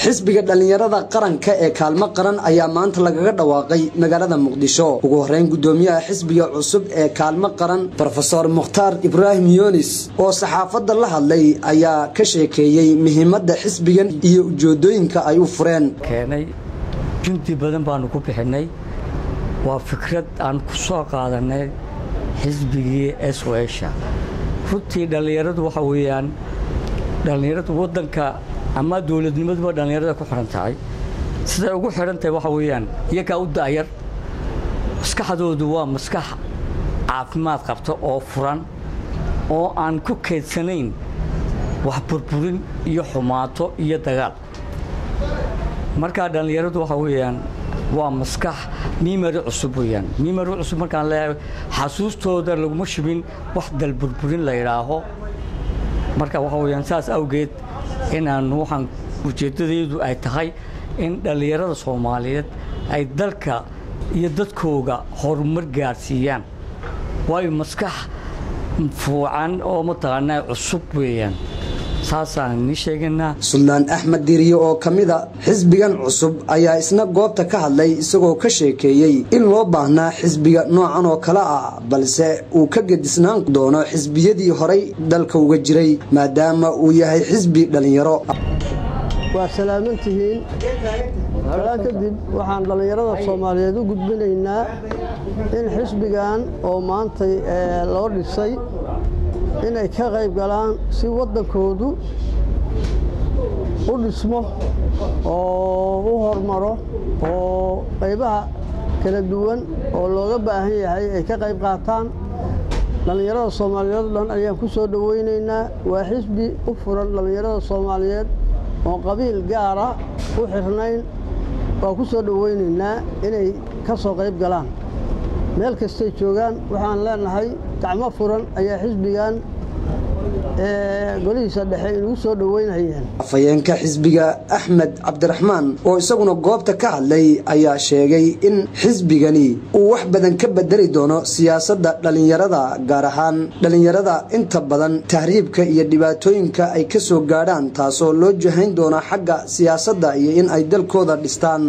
xisbiga dhallinyarada qaranka ee kaalmo qaran ayaa maanta lagaga dhawaaqay magaalada muqdisho ugu horeyn gudoomiyaha xisbiga cusub ee kaalmo qaran rofeor mukhtaar ibraahim yunis oo saxaafadda la hadlay ayaa ka sheekeeyey muhiimadda xisbigan iyo ujeedooyinka ay u fureen keenay jundi badan baanu ku bixinay waa fikrad aan ku soo qaadanay xisbigii swesha runtii dhallinyaradu waxa weeyaan dhallinyaradu waddanka ama dowladnimaduba dhallinyarada ku xidhan tahay siday ugu xidhan tahay waxa weeyaan iyagaa u da'yar maskaxdoodu waa maskax caafimaad qabta oo furan oo aan ku kaydsanayn wax burburin iyo xumaato iyo dagaal markaa dhallinyaradu waxa weeyaan waa maskax mimari cusub weyaan mimari cusub markaan leeyahay xasuustooda laguma shubin wax dalburburin la yidhaaho marka waxa weyaan saas awgeed inaan waxaan ujeeddadaydu ay tahay in dhallinyarada soomaaliyeed ay dalka iyo dadkooga horumar gaadhsiiyaan waayo maskax fuucan oo mataqaanaa cusub weeyaan saasaan nii sheegaynaa suldaan axmed diiriye oo ka mida xisbigan cusub ayaa isna goobta ka hadlay isagoo ka sheekeeyey in loo baahnaa xisbiga noocan oo kale ah balse uu ka gedisnaan doono xisbiyadii horay dalka uga jiray maadaama uu yahay xisbi dhallinyaro waa salaamantihiin salaan kadib waxaan dhallinyarada soomaaliyeed u gudbinaynaa in xisbigan oo maantay loo dhisay inay ka qayb galaan si waddankoodu u dhismo oo u hormaro oo qaybaha kala duwan oo looga baahan yahay ay ka qayb qaataan dhallinyarada soomaaliyeed o dhan ayaan ku soo dhowaynaynaa waa xisbi u furan dhallinyarada soomaaliyeed oo qabiil gaara u xirnayn waa ku soo dhowaynaynaa inay ka soo qayb galaan meel kastay joogaan waxaan leenahay gacmo furan ayaa xisbigan golihiisa dhexe inugu soo dhoweynayeen afhayeenka xisbiga axmed cabdiraxmaan oo isaguna goobta ka hadlay ayaa sheegay in xisbigani uu wax badan ka bedeli doono siyaasadda dhallinyarada gaar ahaan dhallinyarada inta badan tahriibka iyo dhibaatooyinka ay ka soo gaadhaan taasoo loo jahayn doono xagga siyaasadda iyo in ay dalkooda dhistaan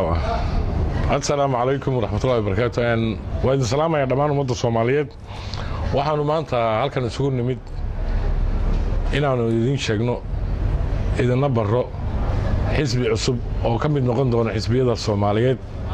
asalaamu calaykum waraxmatullahi wabarakaatu waa idin salaamaya dhammaan ummadda soomaaliyeed waxaanu maanta halkan isugu nimid inaannu idiin sheegno idinna barro xisbi cusub oo ka mid noqon doona xisbiyada soomaaliyeed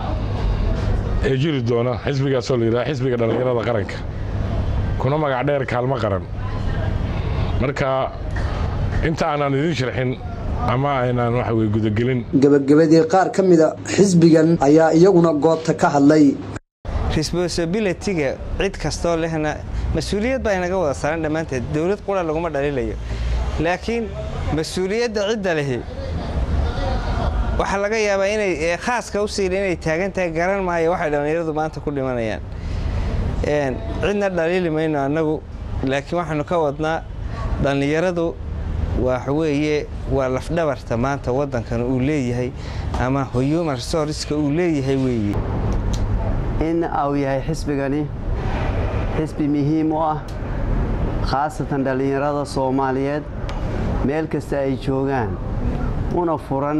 ee jiri doona xisbigaasoo la yidhaha xisbiga dhallinyarada qaranka kuna magac dheer kaalmo qaran marka inta aanaan idiin sharxin ama aynaan waxa weye gudagelin gebagabadii qaar ka mida xisbigan ayaa iyaguna goobta ka hadlay responsibilitiga cid kastoo lehna mas-uuliyad baa inaga wada saaran dhammaanteed dowlad qura laguma dhaliilayo laakiin mas-uuliyadda cidda lehi waxaa laga yaabaa inay khaaska u siila inay taagan tahay garan maayo waxay dhallinyaradu maanta ku dhimanayaan cidna dhaliili mayno annagu laakiin waxaanu ka wadnaa dhallinyaradu waxweeye waa lafdhabarta maanta waddankan uu leeyahay ama human resourceska uu leeyahay weeye in uu yahay xisbigani xisbi muhiim u ah khaasatan dhallinyarada soomaaliyeed meel kasta ay joogaan una furan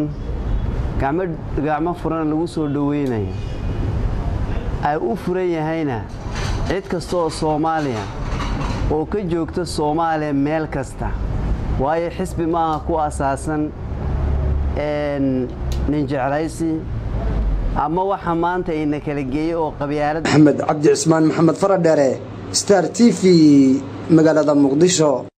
gacmo furan lagu soo dhoweynaya ay u furan yahayna cid kasta oo soomaaliya oo ka joogta soomaaliya meel kasta waayo xisbi maaha ku asaasan nin jeclaysi ama waxa maanta ina kala geeyey oo qabyaalad maxamed cabdi cismaan maxamed faradheere star t v magaalada muqdisho